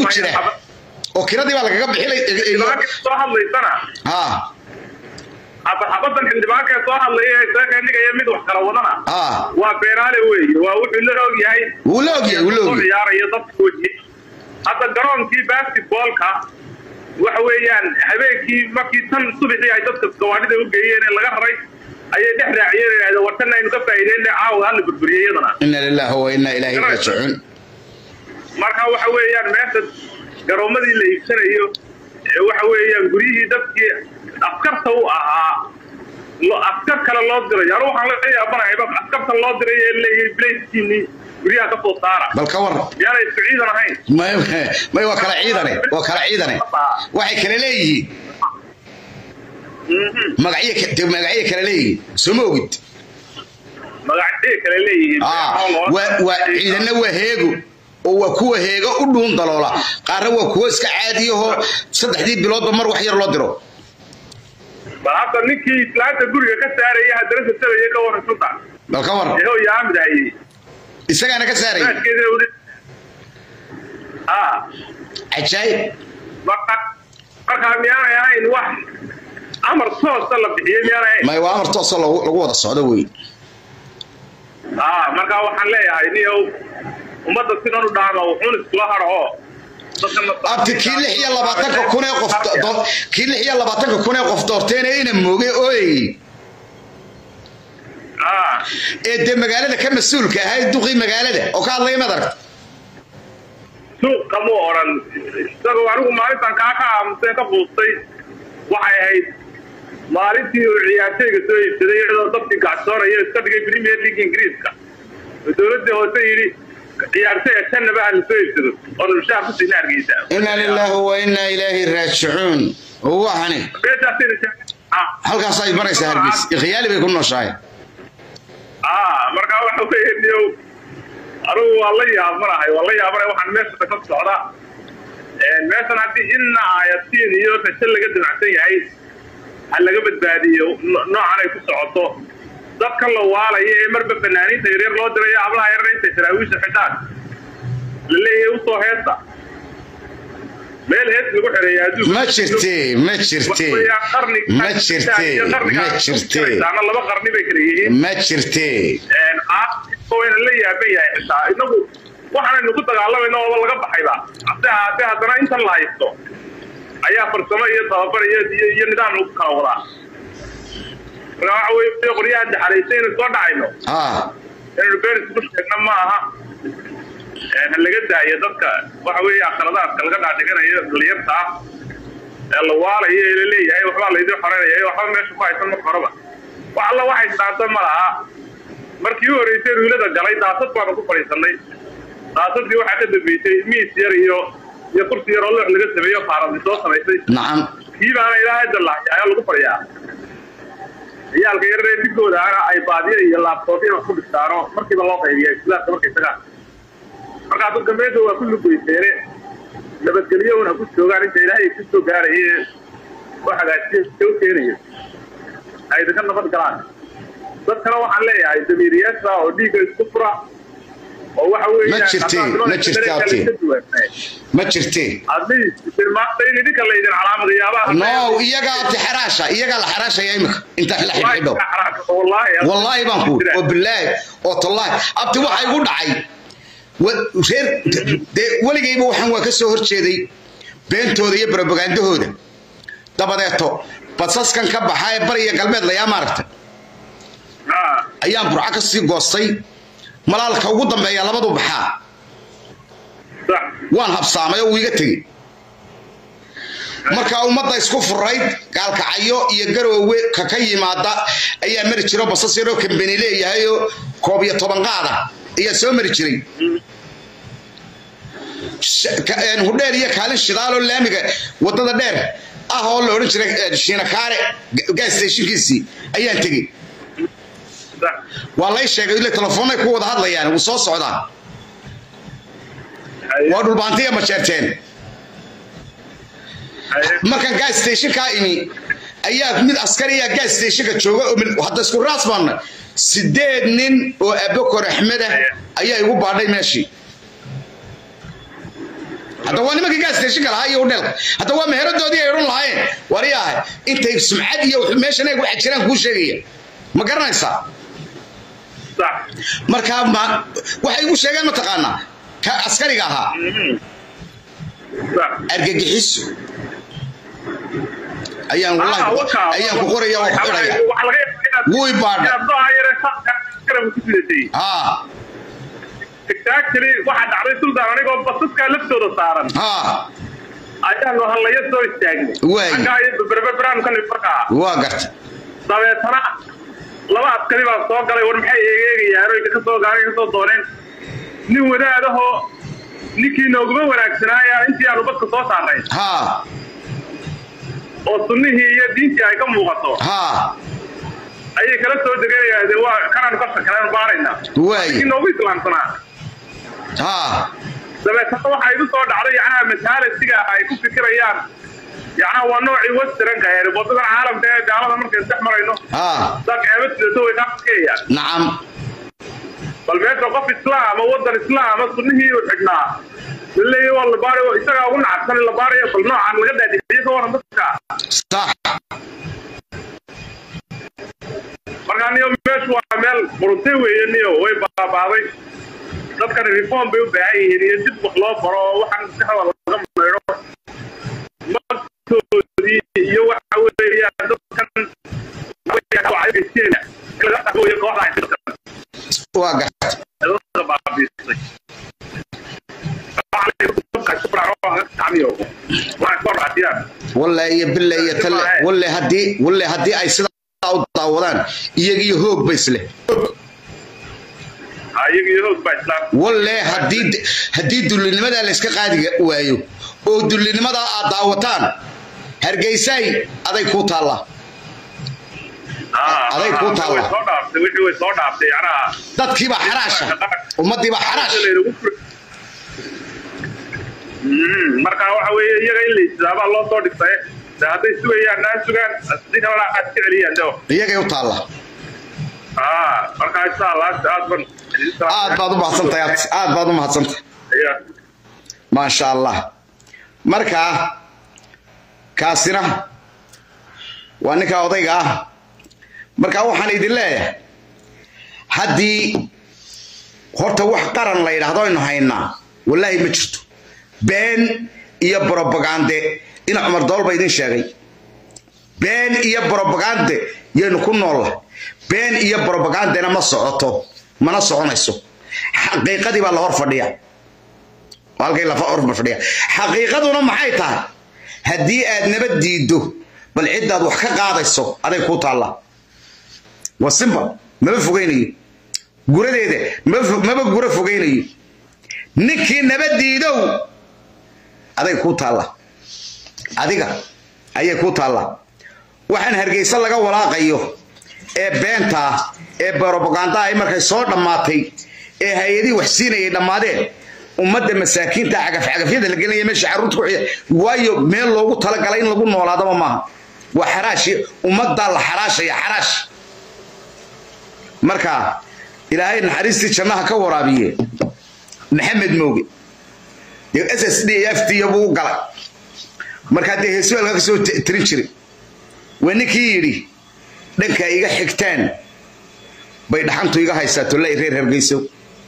jira oo kiradii baa lagaga bixilay xildhibaanka soo hadlaysana ha hadda xabadan xildhibaanka soo hadlaya ee isaga dhigaya mid wax kala wadana ha waa beenaale weeye waa wuxuu la og yahay wuu la ogyahay wuu la soo ogyahay ciyaaraya dadka weji hadda garoonkii basketballka waxa weeyaan habeenkii markii tan subaxii ay dadka gawaadhida u geeyeen ee laga raray ayay dhex raaciyeen ee idhahdeen wartan aynu ka faa'iideyna caawa hala burburiyey iyadana ina lillahi wa inna ilaahi raajicuun marka waxa weeyaan meesha garoomadii la iibsanayo ee waxa weeyaan guryihii dadkii askarta u ahaa lo- askar kale loo diray anu waxaan la yaabanahayba askarta loo diray ee leeyahay bilayskiinii guryaha ka soo saara bal ka war miyaanay isku ciidan ahayn may may waa kala ciidane waa kala ciidane waxay kala leeyihiin magacyo ka- dee magacyo kala leeyihiin soo ma ogid magacyo kale leeyihiin Ah, waa waa ciidanna waa heego oo waa kuwa heego u dhuun daloola qaarna waa kuwa iska caadiyahoo saddexdii biloodba mar wax yar loo diro bal hadda ninkii islaanta guriga ka saaraya haddana sasabaya ka waran sunta bal ka war eho yaamid hayey isagaana ka saarayay raadkeedina weli ah cajaayib marka markaa miyaanay ahayn wax amar toosa la bixiyey miyaanay ahayn may waa amar toosoo lagu lagu wada socdo wey ah markaa waxaan leeyahay niyow ummadda sidan u dhaama wuxuun iskula hadhoo abti kii lix iyo labaatanka kun ee qof do- kii lix iyo labaatanka kun ee qof doorteen ee ina mooge ooyey ah ee dee magaalada ka mas-uulka ahayd duqii magaalada oo ka hadlaya mad aragta suuq kamu odhan isagoo anigu maalintan kaa ka aamuseen ka buustay waxay ahayd maalintii uu ciyaartayga soo iibsaday iyadoo dadkii gacsoonaya iska dhigay premier league ingiriiska oo dowladda hoose yidhi ciyaartayga shanaba ha la soo iibsado oo nushaha ku siina hargeysa inna lilaahi wa inna ilaahi raajicuun waxani halkaas ay maraysaa hargeys ikhyaali bay ku nooshahay ah markaa waxa weeye niyow anigu waa la yaabanahay waa la yaabanahay waxaan meesha ka socda meeshan haddii inna ayatiin iyo rajo laga damacsan yahay ha laga badbaadiyo no- noocan ay ku socoto dadka la waalaya ee marba fanaaniinta yaryar loo dirayo hablaha yaryar intay saraawiisha xidhaan la leeyahay usoo heesta meel hees lagu xereeya adduunka ma jirte ma jirte ma jirte ma jirte ama laba qarni bay kala yihiin ma jirte wayna la yaaban yahay xitaa inagu waxaanaynu ku dagaalamayno ooba laga baxayba hase ahaatee haddana intan la haysto ayaa farsamo iyo tababar iyo iyo iyo nidaam lagu kala wadaa marka waxa weye qoryahan daxalaysa inaynu soo dhacayno ha inaynu beris ku sheegno ma aha ha laga daayo dadka waxa weeye akhradaadka laga dhaadhiganayo dhalinyarta ah ee la waalayo ee la leeyahay waxbaa laydin xoreynaya waxba meesha ku haysan marka horeba wax alla waxay saanta ma laha markii u horreysay ruulada galay daasad baanu ku fadhiisanay daasadii waxaa ka dambeysay miis yar iyo iyo kursi yar oo loox laga sameeyo faaradi soo samaysay nacam kii baana ilaahay dallahay ayaa lagu fadhiyaa ciyaalka yararee digooda ana ay baadiya iyo laabtoobyada ku dhigtaano markiiba loo qaybiya islaamka markay tagaan markaa dadka meesha waa ku lugeyseene nabadgelyahuna ku joogaan inta ilaahay ku soo gaaraya oo hagaajiya u keenaya ay idinka nabad galaan dadkana waxaan leeyahay damiiriyaasha oo dhiigga isku fura oo waxa weeye Ma jirtee, ma jirtee, abti. ma jirte maanta in idinka laydin calaamadayaabaa no iyagaa abti xaraasha iyagaa la xaraashaya imika inta la xidhxidho wallaahi baan ku oo bilaahi oo tallaahi abti waxa igu dhacay wa- reer dee weligayba waxaan waa ka soo horjeeday beentooda iyo barobagandahooda dabadeeto basaskan ka baxa ee bariya galbeed layaa maaragta ayaan burco ka sii goostay malaalka ugu dambeeya labadu baxaa waan habsaamay oo uu iga tegey marka ummadda isku furayd gaalkacyo iyo garoowe ka ka yimaada ayaa mari jiro basas yaroo kambeni leeyahay oo koob iyo toban qaada ayaa soo mari jiray Sh- ka- een, hudheer iyo kaalin shidaaloo laamiga wadada dheer ah oo la odhan jiray een, shiinakaare ga- gas stationkiisii ayaan tegey waa lay sheegay ile telefoonay ku wada hadlayaan wuu soo socdaa waa dhulbaantiya ma jeerteen markaan gas stationkaa imi ayaa mid askariya gas stationka jooga oo mil- hadda isku raas baana sideed nin oo abokor axmed ah ayaa igu baadhay meeshii hadda waa nimankii gaastashinka lahaa iyo hudheelka hadda waa meheradoodii ay odhan lahaayeen waryahay intay sumcad iyo meeshan ay waxa jiraan kuu sheegaya ma garanaysaa markaa ma waxay igu sheegeen mataqaanaa ka askariga ahaa argagixiso ayaan wallahi ayaan ku qoraya oo ku xidhaya wuy baadha haa exactly waxa dhacday sultan anigoo basaska laftooda saaran haa ayaanu hallaya soo istaagnay Waay. barnaamijkan farka waa garta dabeetana laba askari baa soo galay war maxay eegeegayaan oy ka soo gaaray ka soo dooneen nin wadaadahoo ninkii nooguma wanaagsanaaya intii aanu badka soo saarnay haa oo sunnihii iyo diintii ay ka muuqato haa ayay kala soo deganayaan dee waa kanaanu ka shakaleen baarayna waay ninkii noogu islaamsanaa haa dabeetana waxaa igu soo dhacday yacnaha masaalasiga ay ku fikirayaan yacnaha waa noocii westernka ee wadadan caalamka ee gaalada markaynu dhex marayno haa dak eeba sidato way kaa fikirayaan nacam bal meesha qof islaama wadan islaama sunnihii uu xidhnaa laleeyahy waa la baarayo isagaa ugu nacabsan in la baarayo bal noocan laga daadixiyo ka waran dadka sax markaa niyo meeshu waa meel quruntay weeye niyo way baabaaday dadkan reform bay u baahan yihiin iyo dib wax loo baro oo waxaan maskaxda laga maydho magtoodii iyo waxa weeyaan dadkan waa garta walle iyo bille iyo talle walle haddii walle haddii ay sidaa u daawadaan iyagiyo hoog ba isleh walle haddii haddii dullinimadaa la iska qaadi waayo oo dullinimadaa aad daawataan hargeysaay aday kuu taallaa aday kuu taalla dadkiibaa xaraasha ummaddiibaa xaraash marka waxa weeye iyaga in la islaabaa loo soo dhigtay de hadday sugayaan naa sugaan si kalena aad iska celiyaan deo iyagay u taallaa marka insha allah aad ban aad baad u mahadsantahay aad aad baad u mahadsantahay maasha allah markaa kaasina waa ninka odayga ah markaa waxaan idin leeyahay haddii horta wax qaran la yidhaahdo aynu haynaa wallaahi ma jirto been iyo brobagande ina cumar dool ba idin sheegay been iyo brobagande yaynu ku noolla been iyo brobagandena ma socoto mana soconayso xaqiiqadii baa la hor fadhiya halkay la hor fadhiya xaqiiqaduna maxay tahay haddii aad nabad diiddo bal ciddaad wax ka qaadayso aday kuu taallaa waa simba maba fogaynayo guradeeda maba gura fogaynayo ninkii nabad diidow aday kuu taalla adiga ayay kuu taallaa waxaan hargeysa laga walaaqayo ee beentaa ee brobagandaa ay markay soo dhammaatay ee hay-adihii wax siinayay dhammaadeen ummadda masaakiinta cagafcagafyada la gelinaya meesha carruurta ku xiya waayo meel loogu talagalay in lagu noolaadaba maaha waa xaraashi ummaddaa la xaraashaya xaraash marka ilaahay naxariistii jannaha ka waraabiye maxamed mooge dee s s d f t buu u galay markaa dee heesweelka ka soo tirin jiray waa ninkii yidhi dhanka iga xigtaan bay dhaxantu iga haysaa tollay reer hargeyso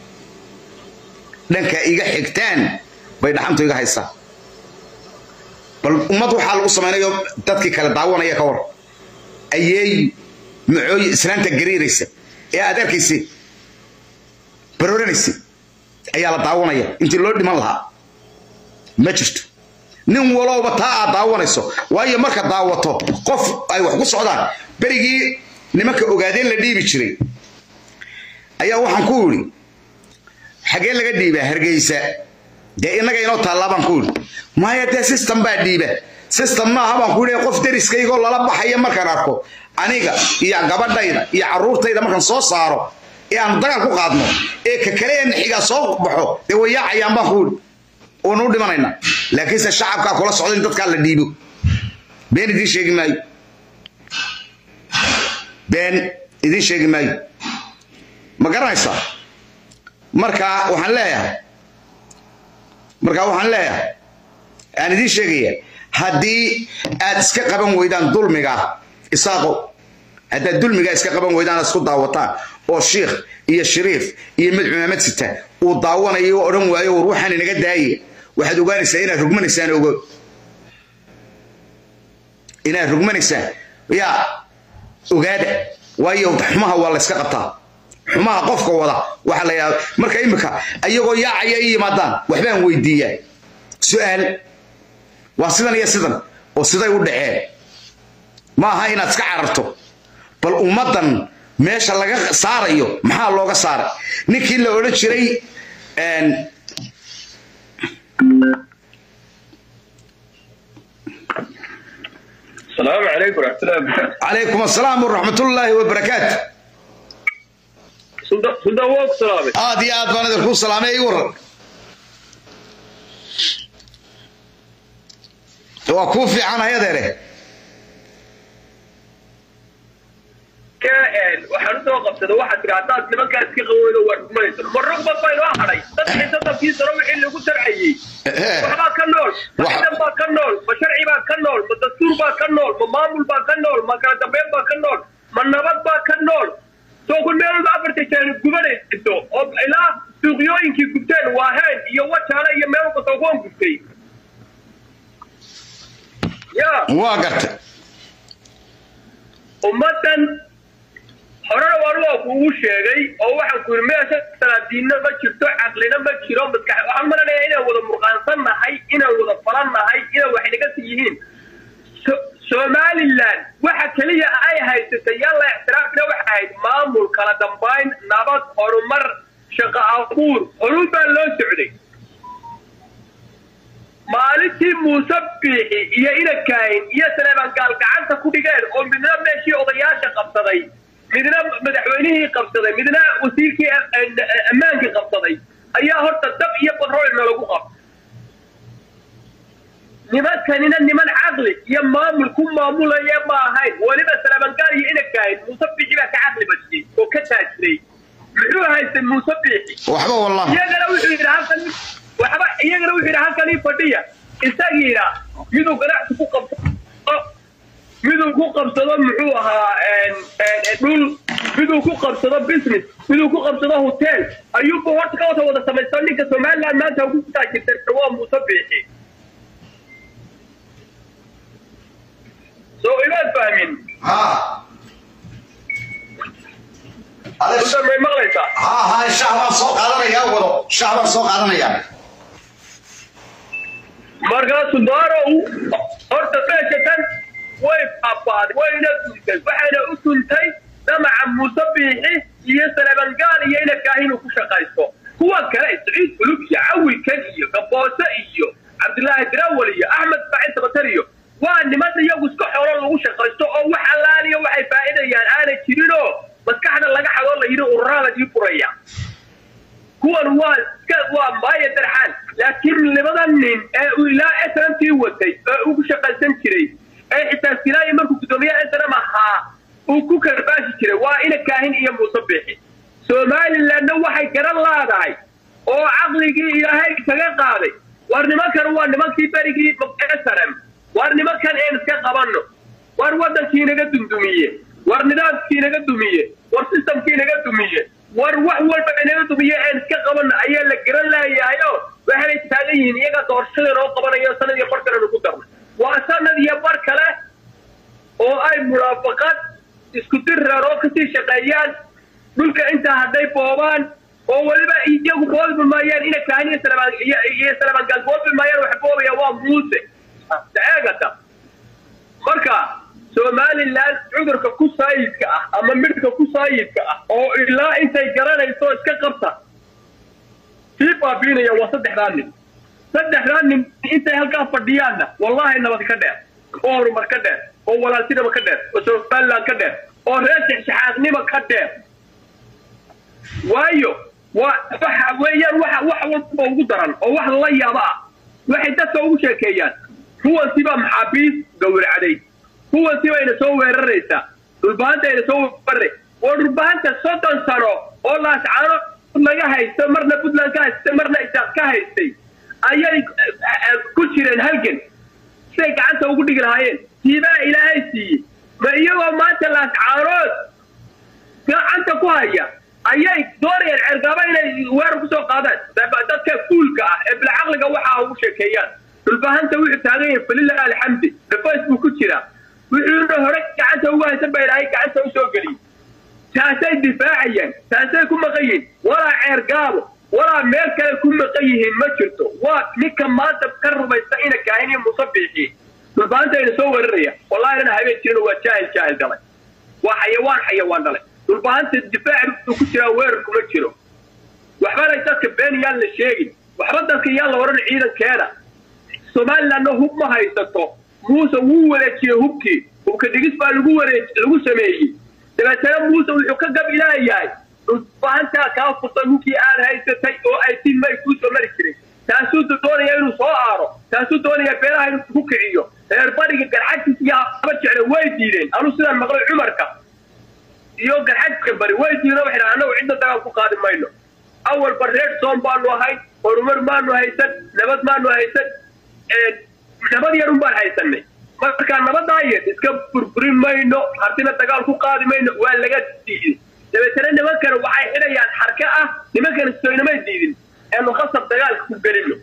dhanka iga xigtaan bay dhaxantu iga haysaa bal ummad waxaa lagu samaynayo dadkii kale daawanaya ka war ayeey macooy islaanta gariiraysa ee aad arkaysa barooranaysa ayaa la daawanaya intii loo dhiman lahaa ma jirto nin walowba taa aad daawanayso waayo marka daawato qof ay wax ku socdaan berigii nimanka ogaadeen la dhiibi jiray ayaa waxaan ku idhi xagee laga dhiibaa hargeysa dee innaga inoo taallaa baan ku idhi maya dee system baa dhiiba system maaha baan ku idhi qof deriskaygoo lala baxaya markaan arko aniga iyo gabadhayda iyo carruurtayda markaan soo saaro ee aanu dagaal ku qaadno ee ka kale ee naxigaa soo baxo dee way yaacayaan baan ku idhi oonu u dhimanayna laakiinse shacabkaa kula socda in dadkaa la dhiibo been idiin sheegi maayo been idiin sheegi maayo ma garanaysaa marka waxaan leeyahay marka waxaan leeyahay aan idiin sheegaya haddii aad iska qaban weydaan dulmiga isaaqo haddaad dulmiga iska qaban weydaan aad isku daawataan oo shiikh iyo shariif iyo mid cumaamad sita uu daawanayo oo odhan waayo war waxaan inaga daaye waxaad ogaanaysaa inaad rugmanaysaan ogo inaad rugmanaysaan yaa ogaada waayo xumaha waa la yska qabtaa xumaha qofka wada waxa la yidhahda marka imika ayagoo yaacaya i yimaadaan waxbaan weydiiyaa su-aal waa sidan iyo sidan oo siday u dhaceen ma aha inaad iska cararto bal ummaddan meesha laga saarayo maxaa looga saaray ninkii la odhan jiray السلام عليكم ورحمة الله وبركاته calaykum asalaam waraxmatullaahi wabarakaatu سلطان ووك سلامي aad iyo aad baan idinku salaamay ii waran waa kuu fiicanahay adeere waxaan usoo qabsaday waxaad tiri haddaad nimankaas ka qaweydo waa rugmanaysan ma rugba baynoo hadhay saddex soddonkiii sano wixii lagu sharcayey waxbaa ka nool ma ciidan baa ka nool ma sharci baa ka nool ma dastuur baa ka nool ma maamul baa ka nool ma kala dambeyn baa ka nool ma nabad baa ka nool soo kun meelooda afarta jeeni gubanayso oo ilaa suuqyooyinkii gubteen waaheen iyo wajaale iyo meel walba soogoon gubtay ya waa gartay ummaddan horena waan waa kuugu sheegay oo waxaan ku yidhi meesha salaadiinna ma jirto caqlina ma jiro maskax waxaan malanayaa inaan wada murqaansan nahay inaan wada falan nahay inaan wax naga sii yihiin So- somaliland waxa keliya ay haysatay yalla ixtiraafina waxa ahayd maamul kala dambayn nabad horumar shaqo abuur horun baa loo socday maalintii muuse biixi iyo inakaahin iyo saleebaan gaal gacanta ku dhigeen oo midna meeshii odayaasha qabsaday midna madaxweynihii qabsaday midna wasiirkii ammaankii qabsaday ayaa horta dab iyo batroolna lagu qabtay nimankanina niman caqli iyo maamul ku maamulaya ma ahayn weliba saleebaan gaal iyo inakaahin muuse biixi baa ka caqli badiyey oo ka taajiray muxuu haystay muuse biixi waxba wallah iyagana wuxuu yidhi halkan waxba iyagana wuxuu yidhi halkan ii fadhiya isagiina miduu ganacsi ku qabsado miduu ku qabsado muxuu ahaa dhul miduu ku qabsado business miduu ku qabsado hotel ayuuba horta ka wata wada samaysto ninka somaliland maanta ugu taajirta waa muuse biixi soo imaad fahmin Sultan, may maqlaysaa ha ha shaah baan soo qaadanayaa wado shaah baan soo qaadanayaa markaasu daarow horta meesha tan way baabaaday wayna tuntay waxayna u tuntay damaca muuse biixi iyo saleebangaal iyo inabkaah inuu ku shaqaysto kuwa kale siciid fulub iyo cawikan iyo gaboose iyo cabdilaahi dirawal iyo axmed faacil sabatar iyo waa niman iyagu iska xoolo lagu shaqaysto oo wax allaaliya waxay faa'iidayaan aanay jirinoo maskaxda laga xadoo la yidhi ururada ii furaya kuwan waa iska waa maaya darxaan laakiin labada nin ee uu ilaa snmtii watay ee ugu shaqaysan jiray ee xitaa sinaayi markuu guddoomiyaha snm ahaa uu ku karbaashi jiray waa ina kaahin iyo muuse biixi somalilandna waxay garan laadahay oo caqligii ilaahay kaga qaaday war nimankan waa nimankii berigii snm war nimankan een iska qabanno war waddankii naga dumdumiye war nidaamkii naga dumiye war systemkii naga dumiye war wax walba inaga dumiye een iska qabanna ayaa la garan laayahayo waxay taagan yihiin iyaga doorashada noo qabanayo sanad iyo bar kalenu ku darnay waa sanad iyo bar kale oo ay munaafaqad isku dirraan oo kasii shaqeeyaan dhulka intaa hadday boobaan oo weliba iyagu boodbi maayaan ina kahan iyo salabaan iyo salabaangaal boodbi maayaan waxa boobaya waa muuse eegata marka somaliland cudurka ku saayidka ah ama midhka ku saayidka ah oo ilaa intay garanayso iska qabta sii baabiinaya waa saddexdaa nin saddexdaa nin intay halkaa fadhiyaanna wallahi nabad ka dheer oo horumar ka dheer oo walaaltinima ka dheer oo somaliland ka dheer oo reer shexshaxaaqnima ka dheer waayo waa waxa weeyaan waxa wax walba ugu daran oo wax lala yaabo ah waxay dadka ugu sheekeeyaan kuwansi baa maxaabiis gawracday kuwansi bayna soo weeraraysaa dhulbahanta ayna soo weeraray waa dhulbahanta soddon sano oo laascaano laga haysto marna puntland ka haystay marna isaaq ka haystay ayay ku jireen halgan siday gacanta ugu dhigi lahaayeen tiibaa ilaahay siiyey ma iyagoo maanta laascaarood gacanta ku haya ayay doonayaan ceergaaba inay weerar kusoo qaadaan dadka fuulka ah ee bilcaqliga waxa ugu sheekeeyaan dhulbahanta wuxuu taagan yahay falilah alxamdi dhafays buu ku jiraa wuxuuna hore gacanta ugu haysan baa ilaahay gacanta usoo geliyey taasay difaacayaan taasay ku maqan yihiin walaa ceergaabo walaa meel kale ku maqan yihiin ma jirto waa ninka maanta ka rumaysta ina kaahin iyo musabiixii dhulbahanta ayna soo weeraraya wallahi inana habeen jirin waa jaahil jaahil dhalay waa xayawaan xayawaan dhalay dhulbahanta difaaci buu ku jiraa weerar kuma jiro waxbana dadka been yaan la sheegin waxba dadka yaan la odhan ciidankeeda somalilandna hub ma haysato muuse wuu wareejiyey hubkii hubka dhigis baa lagu wareej lagu sameeyey dabeetana muuse wuxuu ka gab ilaayahay dhulbahantaa kaa furtay hubkii aad haysatay oo ay si may kuu soo mari jiray taasuu doonaya inuu soo aaro taasuu doonaya beelaha inuu ku kiciyo reer bariga garxajis iyo haba jecle way diideen anuu sidaan maqlay cumarka iyo garxajka bari way diideen waxay dhahaan annagu cidda dagaal ku qaadi mayno awalba reer soom baanu ahayn horumar maanu haysan nabad maanu haysan nabad yarun baan haysanay markaa nabadaa yar iska burburin mayno hartina dagaal ku qaadi mayno waa laga diiday dabeetana nimankana waxay xidhayaan xarka ah nimankana soynamay diidin eenu khasab dagaalka ku gelino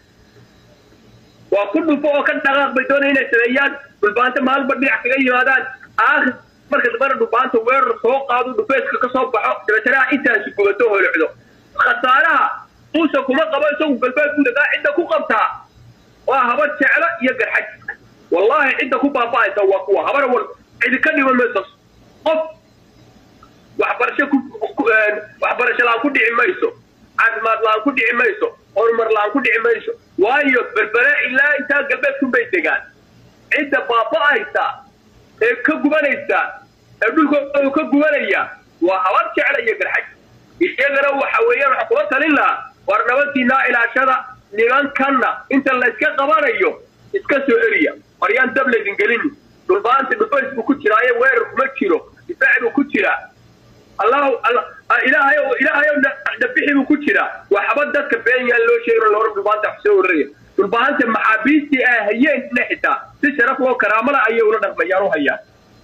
waa ku dhufo oo ka dhaqaaq bay doonaya inay sameeyaan dhulbaanta maalba dhinac kaga yimaadaan aakhir marka dambana dhulbaanta weerar soo qaado dhufeeska ka soo baxo dabeetana intaasi gubato holocdo khasaaraha uusa kuma qabo isagu galbeed buu dagaa cidda ku qabtaa waa habar jeclo iyo garxajiska wallahi cidda ku baaba'aysa waa kuwa habar war cidi ka dhiman mayso qof waxbarasho ku waxbarasho la-aan ku dhici mayso caafimaad la-aan ku dhici mayso horumar la-aan ku dhici mayso waayo berbere ilaa intaa galbeedkun bay degaan cidda baaba'aysa ee ka gubanaysa ee dhulkoodu ka gubanaya waa habar jecla iyo garxaj iyagana waxa weeyaan waxa kula talin lahaa war nabaddiinaa ilaashada nimankanna inta la iska qabanayo iska soo eriya waryaan dab laydin gelini dhulbaanta dhufays buu ku jiraaye weerar kuma jiro difaac buu ku jiraa allahu ilaahay ilaahay dabixi buu ku jiraa waxba dadka been yaan loo sheegin loora dhulbaanta wax soo wararaya dhulbaanta maxaabiistii ay hayeen xitaa si sharaf loo karaamala ayay ula dhaqmayaan u hayaan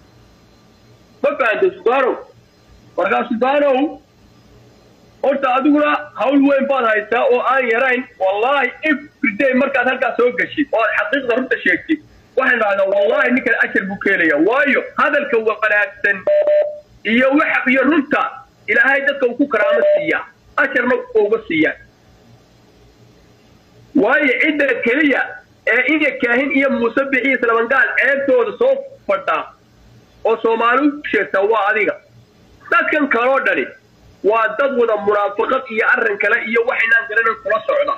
ma fahantay sudaanow markaa sudaanow horta adiguna hawl weyn baad haysaa oo aan yarayn wallahi everyday markaad halkaas soo geshid oo aad xaqiiqda runta sheegtid waxaan dhahdaa wallahi ninkan ajar buu ka helaya waayo hadalka wanaagsan iyo waxa iyo runta ilaahay dadka uu ku karaamo siiyaa ajarna uga siiyaa waayo cidda keliya ee ina kaahin iyo muuse bixi islamangaal ceebtooda soo fadhaa oo soomaali u sheegtaa waa adiga dadkan kaloo dhani waa dad wada munaafaqad iyo arrin kale iyo waxaynaan garanan kula socda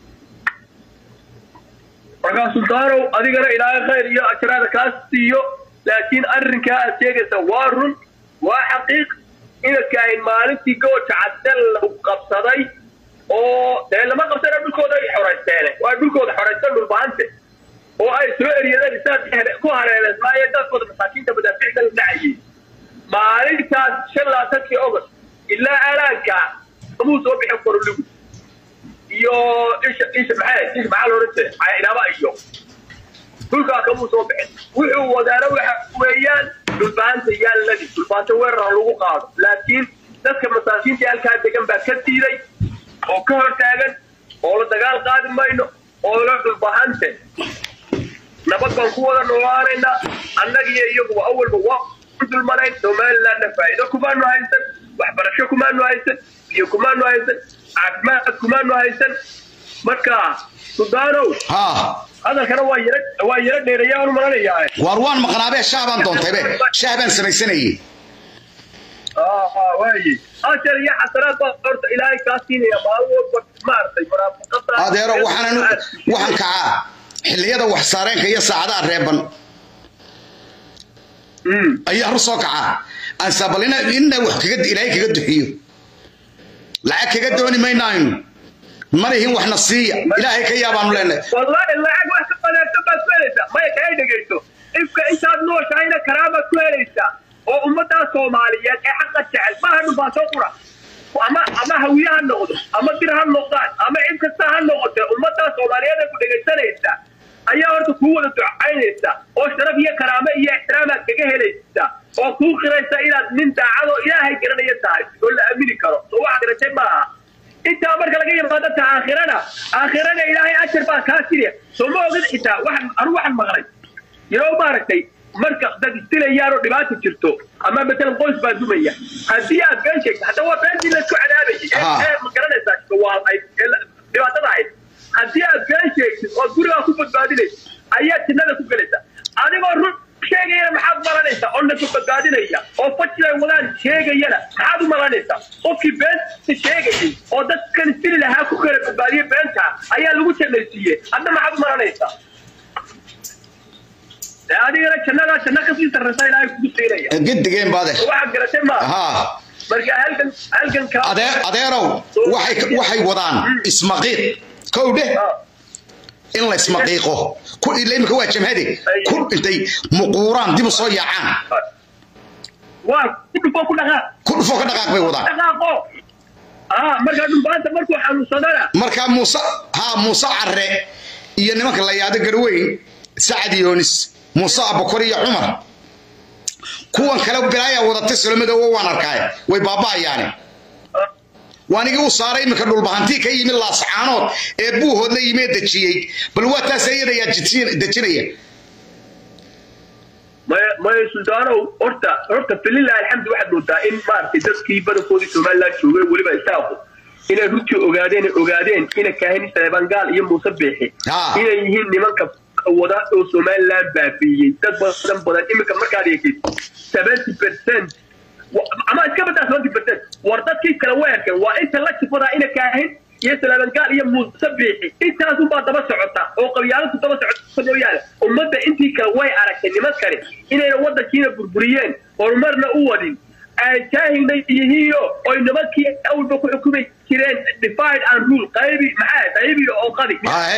markaa sultaanow adigana ilaahay khayr iyo ajraada kaa siiyo laakiin arrinkaa aad sheegaysa waa run waa xaqiiq inadkaahin maalintii gooja cadel lagu qabsaday oo dee lama qabsana dhulkooda ay xoraysteene waa dhulkooda xoraysteen dhulbaante oo ay soo eriyadeen isaad ku hareereysmaaye dadkooda masaakiinta madaaficda la dhacayay maalintaas shan labaatankii ogost ilaa alaankaa kamuu soo bixin koroligu iyo isha isha maxay isha maxaa la odhan jiray inaaba iyo dhulkaa kamuu soo bixin wuxuu wadaana waxa weeyaan dhulbaanta yaalladii dhulbaanta weerar lagu qaado laakiin dadka masaakiinta halkaa degan baa ka diiday oo ka hor taagan oo la dagaal qaadi mayno oo la dhulbahante nabad baan ku wada noolaanaynaa annagiyo iyaguba awalba waa ku dulmanayn somalilandna faa'iido kumaanu haysan waxbarasho kumaanu haysan iyo kumaanu haysan caafimaad kumaanu haysan marka sudaanow hadalkana waa yara waa yara dheereeyaan u malanayaa waar waan maqnaabee shaah baan doontaybe shaah baan samaysanayey waaye ajar iyo xasanaad baa horta ilaahay kaa siinaya maalin walba maaragtay munaafiqada adeero waxaan waxaan kacaa xilliyada wax saareenka iyo saacadaha reeban ayaa hor soo kacaa ansabal ina ina wax kaga ilaahay kaga duxiyo lacag kaga dooni maynaynu malihin waxna siiya ilaahay ka yaabaanu leenahay wallahi lacag wax ka wanaagsan baad ku helaysaa maya kaa dhegayso ifka intaad nooshahayna karaamaad ku helaysaa oo ummaddaa soomaaliyeed ee xaqa jecel maaha dhulbaasoo qura ama ama hawiye ha noqdo ama dir ha noqdaan ama cid kasta ha noqote ummadda soomaaliyeed ee ku dhegaysanaysa ayaa horta kuu wada ducaynaysa oo sharaf iyo karaamo iyo ixtiraamaad kaga helaysa oo kuu qiraysa inaad nin daacadoo ilaahay garanaya tahay oo la aamini karo soo wax garatay maaha intaa marka laga yimaado ta aakhirana aakhirana ilaahay ajar baa kaa siriya soo ma ogid xitaa waxaan anu waxaan maqlay yaro maaragtay marka dad isdilayaan oo dhibaata jirto ama matalan qoys baa dumaya haddii aad been sheegto hadda waa beentii laysku cadaabayay ee ee ma garanaysaa waa ay dhibaatada ahayd haddii aad been sheegtid oo gurigaa ku badbaadinaysa ayaad jinnada ku gelaysa adigoo run sheegayana maxaad malanaysaa oo naku badbaadinaya oo fajlay wadaan sheegayana maxaad u malanaysaa qofkii beenta sheegayay oo dadkan isdili lahaa ku kala badbaadiye beenta ayaa lagu jannaysiiyey hadda maxaad u malanaysaa adigana jannadaa janno kasii sarraysa ilaahay kugu siinaya gedigeen baade waxaad garatay maa haa marka halkan halkan ka adeer adeerow waxay waxay wadaan ismaqiiq kow dheh in la ismaqiiqo ku ila imika waa jamhade ku intay muquuraan dib u soo yaacaan waa ku dhufo ku dhaqaaq ku dhufo ka dhaqaaq bay wadaan dhaqaaqo ah marka dhulbaanta markuu xanuunsadana marka muuse haa muuse carre iyo nimanka la yaado garweyn sacad yoonis muuse abakor iyo cumar kuwan kale bilaaya wadatay sulamada oo waan arkaay way baaba'ayaane waanigii u saaray iminka dhulbahantii ka yimid laascaanood ee buuhood la yimee dejiyey bal waa taas iyada yaa dejinaya maya maya suldaanow horta horta falilah alxamdu waxaad moodaa in maaragtay dadkii badankoodii somaliland joogay weliba isaaqu inay runtii ogaadeen ogaadeen ina kaahin saleebangaal iyo muuse beexi inay yihiin nimanka wada oo somaliland baabiiyey dad badan badan iminka markaad eegtid seventy percent ama iska badaa seventy percent war dadkii kale weerkan waa inta la jifadaa ina kaahin iyo salaabangaal iyo muuse biixi intaasunbaa daba socota oo qabyaaladu daba socota mooyaane ummadda intii kale way aragtay nimankani inayna waddankiina burburiyeen horumarna u wadin jaahilna yihiino oy nimankii awalba ku xukumi jireen divide and rule qaybi maxaa qaybi oo qadi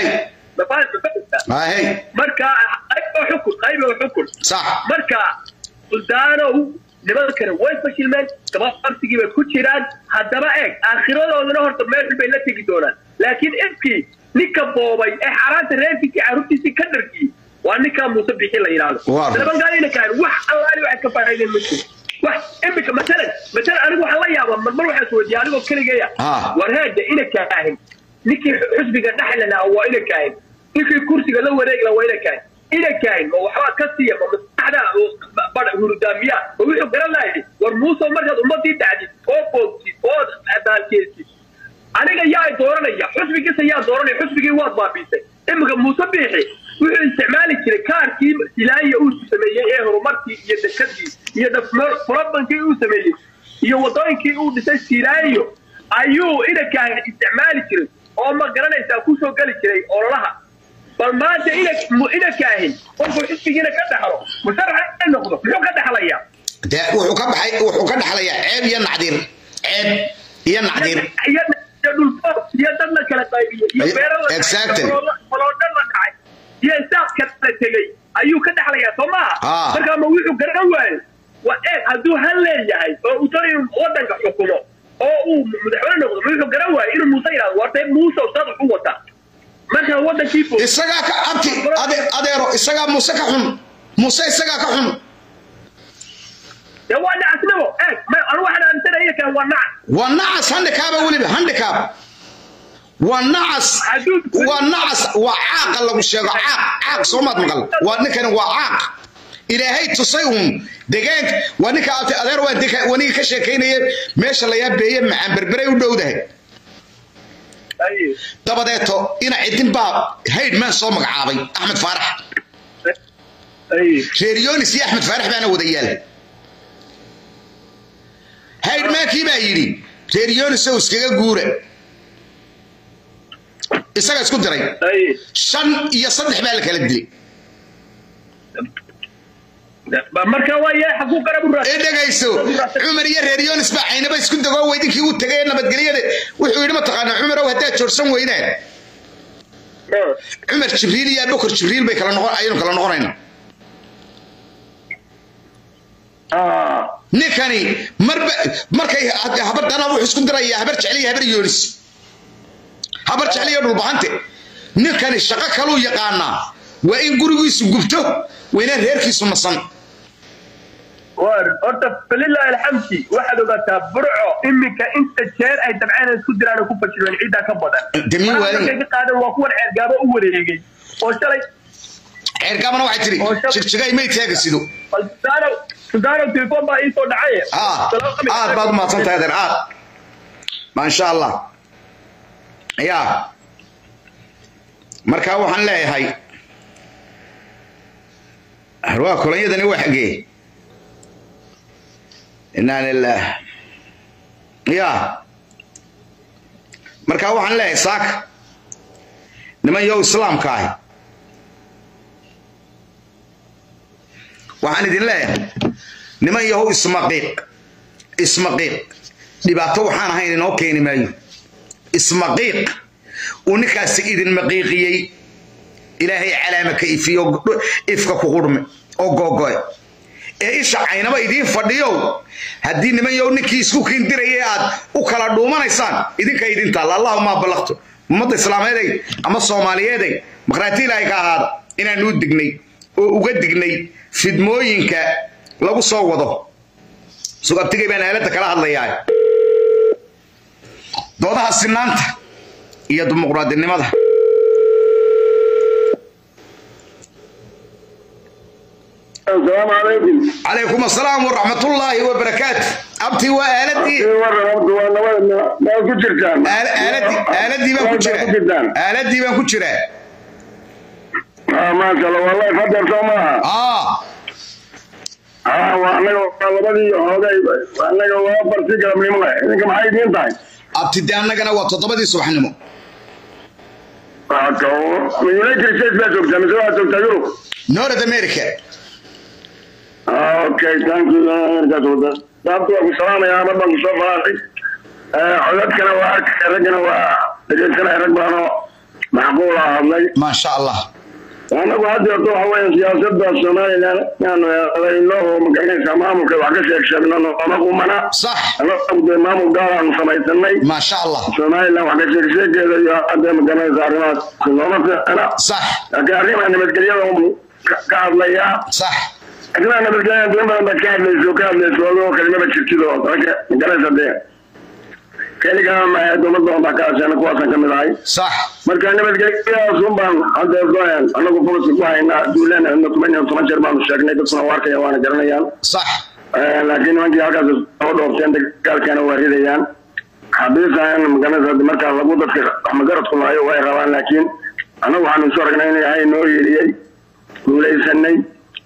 marka qayb oo xukun qayb oo xukun marka suldaanow nimankana way fashilmeen gabaabsigii bay ku jiraan haddaba eeg aakhiradoodana horta meel bay la tegi doonaan laakiin ifkii ninka boobay ee xaaraanta reerkiisii carruurtiisii ka dhargiyey waa ninkaa muuse bixi la yidhaahdo salabangaaliina kaan wax allaali waxay ka faa'iideen ma jiro wax imika matalan matalan anigu waxaan la yaabaa marmar waxaan isweydiiya anigoo keligeeya war heeda ina kaahin ninkii xusbiga dhexli lahaa waa ina kaahin ninkii kursiga la wareegi lahaa waa ina kaahin ina kaahin ma waxbaa ka siiya ma maskaxda bada hurudaamiya ma wuxuu garan lahay war muuse markaad ummadii dacdid oo boogtid oo baalkeesid aniga yaa dooranaya xusbigiisa yaa dooranaya xusbigii waad baabiisay imika muuse biixi wuxuu isticmaali jiray kaarkii ilaaya uu sameeyey ee horumarkii iyo dekadii iyo furabankii uu sameeyey iyo wadooyinkii uu dhisay silaayo ayuu inankaa isticmaali jiray oo ma garanaysaa kusoo geli jiray ololaha bal maanta inankaahin qofku xisbigiina ka dhaxlo musharaxa noqdo muxuu ka dhaxlayaa de wuxuu ka baxay wuxuu ka dhaxlayaa ceeb iyo nacdir ceeb iyo nacdir iyo dhulfood iyo dad la kala qaybiyey iyo beero la koloodhan la dhacay iyo isaaq kala tegey ayuu ka dhaxlayaa soo maaha markaa ma wuxuu garan waayo waa eeg hadduu han leeyahay oo uu doonayo waddanka xukumo oo uu madaxweyne noqdo ma wuxuu garan waayo inuu muuse yidhahdo wartay muuse ustaad wuxuu wataa markaa waddankii fog isagaa ka abti adeero isagaa muuse ka xun muuse isagaa ka xun dee waa nacasnimo eeg anu waxaan aaminsanaya kan waa nacas waa nacas handikaaba weliba handikaab waa nacas waa nacas waa caaqa lagu sheego caaq caaq soomaad maqal waa ninkani waa caaq ilaahay tusay uun degaanka waa ninka adeer waa waniga ka sheekaynaya meesha layaa beeye macaan berberay u dhowdahay dabadeeto ina cidin baa haydhman soo magacaabay axmed faarax reer yonis iyo axmed faarax baana wada yaal haydhmaankii baa yidhi reer yonis oo iskaga guura isaga isku diray shan iyo saddex baa la kala dilay marka waaye xaguu garabu ee dhegayso cumar iyo reer yonis baa caynaba isku dagoo weydinkii uu tegay ee nabadgelyada wuxuu yidhi mataqaanaa cumarow haddaad joorsan weydaan cumar jibriil iyo abubakar jibriil bay kala noqon ayaynu kala noqonaynaa ninkani marba markay habardana wuxuu isku diraya habar jecliya habar yoonis habar jecliya dhulbahante ninkani shaqo kaluu yaqaanaa waa in gurigiisu gubto waa inaan reerkiisu nasan war horta falilaahi alxamdi waxaad ogaataa burco iminka inta jeer ay dabceen isku diraan oo ku fashileen ciiddaa ka badan Demi Marka waalan. markay ka qaadan waa kuwan ceergaabo u wareegay oo shalay ceerkaabana waxay tiri Oo shab- jigjigay may teega sido bal sudaanow sudaanow telefoon baa ii soo dhacay aad baad umahadsan tahay adeer aad maasha allah ya markaa waxaan leeyahay waa kolonyadani waa xagee inaa lilah ya markaa waxaan leeyahay saaka niman yow islaamka ahi waxaan idin leeyahay niman yahow ismaqiiq ismaqiiq dhibaato waxaan ahayn inoo keeni maayo ismaqiiq uu ninkaasi idin maqiiqiyey ilaahay calaama ka ifiyo ifka ku qurme oo googoe ee isha caynaba idiin fadhiyow haddii niman yow ninkii isku kiindiraya aad u kala dhuumanaysaan idinka idin taalla allahuma ballaqto ummadda islaameeday ama soomaaliyeeday maqhraati ilaahay ka ahaada inaanu u dignay oo uga dignay fidmooyinka lagu soo wado sugabtigay baan aaladda kala hadlayaa doodaha sinaanta iyo dimuqraadinimada السلام عليكم calaykum asalaam waraxmatullaahi wabarakaatu abtii waa aaladii waran horta waa nabada ma ku jirtaan aal- aaladii aaladii baan ku ku jirtaan jiraa aaladii baan ku jiraa ah maasha Allah wallahi fadar soo maaha aa ah waa anaga waa labadii hoogay waa anaga waa barti galabnimo leh idinka maxay idiin tahay abti de annagana waa toddobadii subaxnimo waa ka United States baa joogtaa mise waa joogtaa Yurub north america ah okay thank you markaas wada sababta waa ku salaamayaa mar baan ku soo faraasay codadkana waa arkay raggana waa dhegeysanaya rag badan oo macquul ah hadlay maasha allah anagu hadda horta waxa weeye siyaasadda somalilan inaanu eedayno oo magaranaysaa maamulka wax ka sheeg sheegno nooma qumana sax anagu dee maamul gaar aanu samaysanay maasha allah somalilan wax ka sheeg sheegeeda iyo hadda magaranaysa arrimahaas nooma fiicna sax laakiin arrimaha nabadgelyada unbu ka ka hadlayaa sax arrimaha nabadgelyada deen badan baad ka hadlayso ka hadlayso adoo kalimaba jirtid oo marka magaranaysa dee keligaa ma dowlad badan baa ka hasheena kuwaasaan ka mid ahay sax marka nabadgelyadaas un baan hadda goyan anagu boloska ku haynaa duulaan na toban iyo toban jeer baanu sheegnay dadkuna waa arkaya waana garanayaan sax laakiin nimankii halkaas soo dhoofteen dagaalkana waa ridayaan xabiisan magaranaysa markaa lagu dadka waxmagaradku lahayo way rabaan laakiin anagu waxaanu isu aragnay in ilaahay noo yeeliyey guulaysanay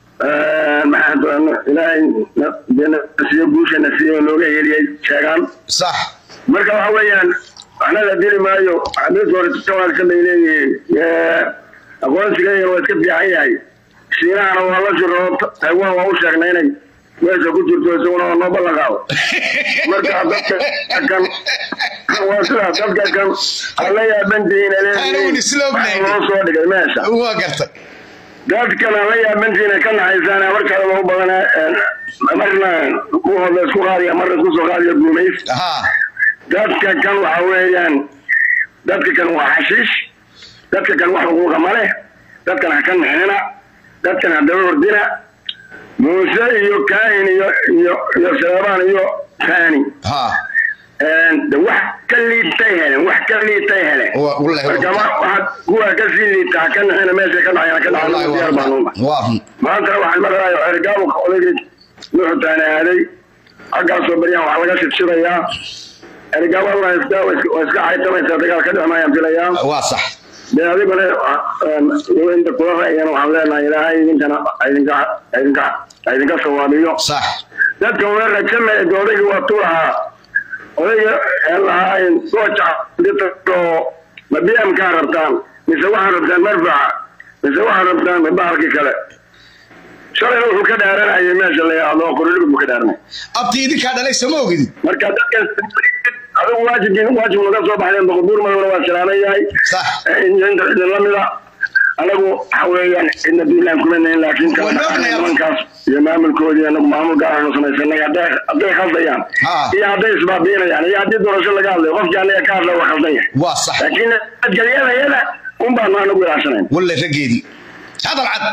maxaa ilaahay nasiyo guusha nasiyo nooga yeeliyey sheegaan sax marka waxa weeyaan waxna la dili maayo xabiis hore jawaadka bay leeyihiin aqoonsiga waa iska fiican yahay shiinahana waa la jiro taiwan waa u sheegnay inay meesha ku jirto isaguna waa noo ballan qaado marka dadka kan waa sida dadka kan ala yaabantihiin Aanuun isla ognayn. loo soo dhigay meesha waa gartay dadkan ala yaabantihiin ka naxaysaan markaa loo badan marna kuhooda isku qaadiya marna isku soo qaadiya guumays ha dadka kan waxa weeyaan dadka kan waa xashiish dadka kan wax xuquuqa ma leh dadkan ha ka nixina dadkan ha daba hordina muuse iyo kaahin iyo iyo iyo seebaan iyo kaani ha de wax ka liitay heleen wax ka liitay heleen Wa- wallahi waa- marka ma- waxaad kuwa ka sii liita ha ka nixina meesha ka dhacayana ka wallahi dhacay diyaar baan uma waa waa run maantana waxaan marayo ergaabka odaygii nuuxutaana aaday xaggaasoo baryaan waxaa laga shidshirayaa ergaabaduna iska waa iska caytamaysaa dagaal ka dhexmayaan filayaa waa sax dee adiguna inta kula ra'yan waxaan leenahay ilaahay idinkana idinka idinka idinka sawaabiyo sax dadka una rajamaya de odaygii waa tu lahaa odayga aan lahaa soo ma bmkaa rabtaan mise waxaan rabtaan marfaca mise waxaan rabtaan bahalkii kale shalayna wuxuu ka dhaaranayay meesha la yidhaahdo qoriligi buu ka dhaaranay abtii idinkaa dhalay sama ogidin marka dadkan adigu waajibkiin waajib naga soo baxdeen boqoduur madowna waa salaaman yahay sax inta idin lamida anagu waxa weeyaan cidna duulaan kuma nahin laakiin Waa kala noognahay. nimankaas iyo maamulkoodii anagu maamul gaaranu samaysanay hadday hadday khaldayaan Ha. iyo hadday isbaabiinayaan iyo haddii doorasho laga hadlayo qofkii anaga ka hadla waa khaldan yahay waa sax laakiin adgalyadayada un baanu anagu ilaashanayn walle raggeedii hadal cad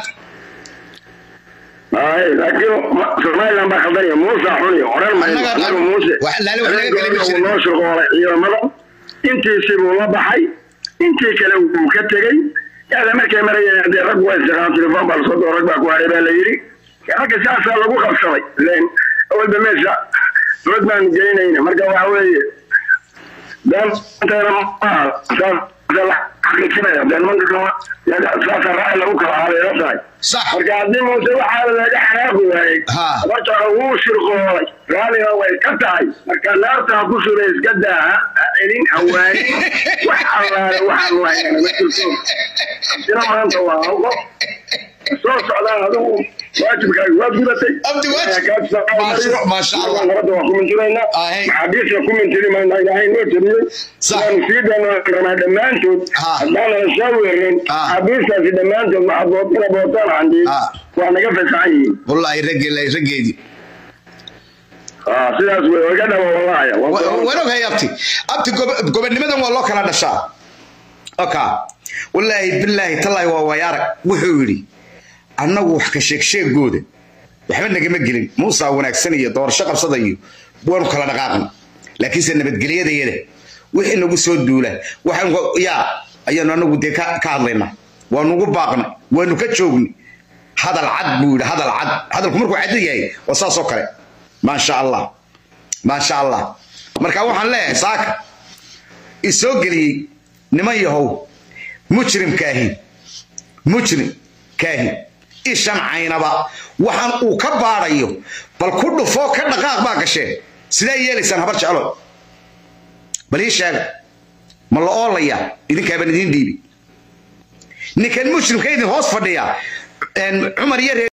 Ay, laakiin ma- somaliland baa khaldan yahay muuse xuniyo oran mayno Annaga- anagu muuse wax- laale wax laga kala uu jirin. noo shirqoolay ciidamada intiisii buu la baxay intii kale wuu ka tegey yaada markay marayeen dee rag waa isaqaan telefon baa lasoo doo rag baa ku haray baa la yidhi ragga saasaa lagu qabsaday len awalba meesha rag baanu geynayna marka waxa weeye beanteena maaha saasa la xaqiijinaya dee nimanka kama saasa raaci lagu kala habeela tahay sax marka haddii muuse waxaa laga xanaaqi waayey Ha. horta wuu shirqoolay raaliga way ka tahay marka naarta ha ku sura iska daa ha ha celin hawaani wax allaale waxaan waayana ma jirto sina maanta waa hal qof soo socdaan adigu waajibkaaga waad gudatay Abdi, waajib- Kaa tusaale Maasha- mariyo. maasha Allah. nabadda waa ku mintiraynaa Ahe. maxaabiista ku mintiri mayna ilaahay noo tabiyey Sax. sidaanu sii dhanaa dhammaantood Ha. haddaanala soo weerin Ha. maxaabiistaasi dhammaantood waxaad bootana bootaan candii Ha. waa naga fasaxan yihiin wallaahi ragge- raggeedii Ah, sidaas wey iga dhabo wallaahi waan ogahay abti abti gob- gobonnimadan waa loo kala dhashaa oka wallaahi bilaahi tallaahi waa wayaarag wuxuu yidhi annagu wax ka sheeg sheegooda waxba nagama gelin muusaa wanaagsan iyo doorasho qabsada iyo waanu kala dhaqaaqna laakiinse nabadgelyadayada wixii nagu soo duula waxaan wa- yaa ayaanu anagu dee ka ka hadlaynaa waanugu baaqna waanu ka joogni hadal cad buu yidhi hadal cad hadalku markuu cad yahay waa saas oo kale maasha allah maasha allah marka waxaan leeyahay saaka isoo geliyey niman yahow mujrimkaahi mujrimkaahi ishan caynaba waxaan uu ka baadhayo bal ku dhufoo ka dhaqaaq baa gasheen sidee yeelaysaan habar jeclo bal ii sheega ma la oolaya idinkaabaan idiin dhiibi ninkan mujrimka idin hoos fadhiya een, cumar iyo reer